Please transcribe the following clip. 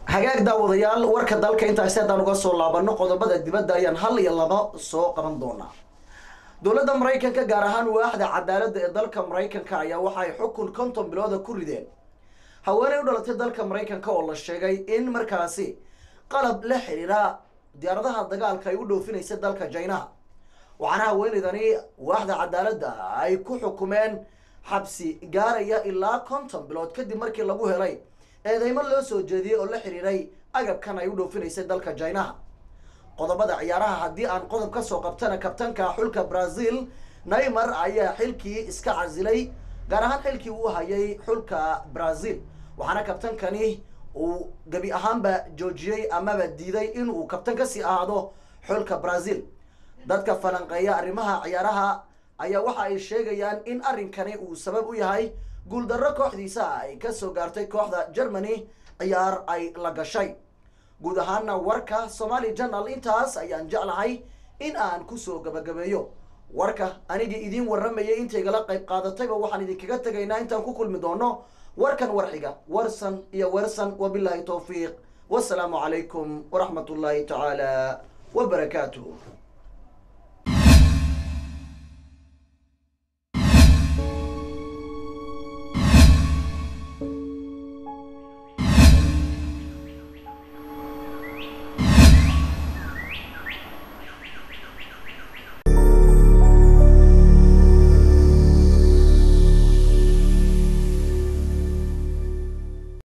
hagaag daawadayaal warka dalka intaasi haddaan uga soo laabano qodobada dibadda ayaan hal iyo laba soo qaban doonaa dowladda maraykanka gaar ahaan waaxda cadaaladda ee dalka maraykanka ayaa waxay xukun konton bilooda ku rideen haweeney u dhalatay dalka maraykanka oo la sheegay in markaasi qalab la xiriira diyaaradaha dagaalka ay u dhoofinaysa dalka jaynaha waxaana haweeneydani waaxda cadaaladda ay ku xukumeen xabsi gaaraya ilaa konton bilood kadib markii lagu helay eedeymo loo soo jeediyey oo la xiriiray agabkan ay u dhoofinaysay dalka jaynaha qodobada ciyaaraha haddii aan qodob ka soo qabtana kabtanka xulka brazil neymar ayaa xilkii iska casilay gaar ahaan xilkii uu hayay xulka brazil waxaana kabtankani uu gebi ahaanba joojiyey amaba diiday inuu kabtan kasii ahaado xulka brazil dadka falanqeeya arrimaha ciyaaraha ayaa waxa ay sheegayaan in arrinkani uu sabab u yahay guuldarro kooxdiisa ay kasoo gaartay kooxda germany ciyaar ay la gashay guud ahaana warka somali journal intaas ayaan jeclahay in aan kusoo gabagabeeyo warka anigii idiin warramayay intaygala qayb qaadatayba waxaan idinkaga tegaynaa intaan ku kulmi doono warkan warxiga warsan iyo wersan wabilaahi towfiiq wasalaamu calaykum waraxmat ullaahi tacaala wabarakaatuh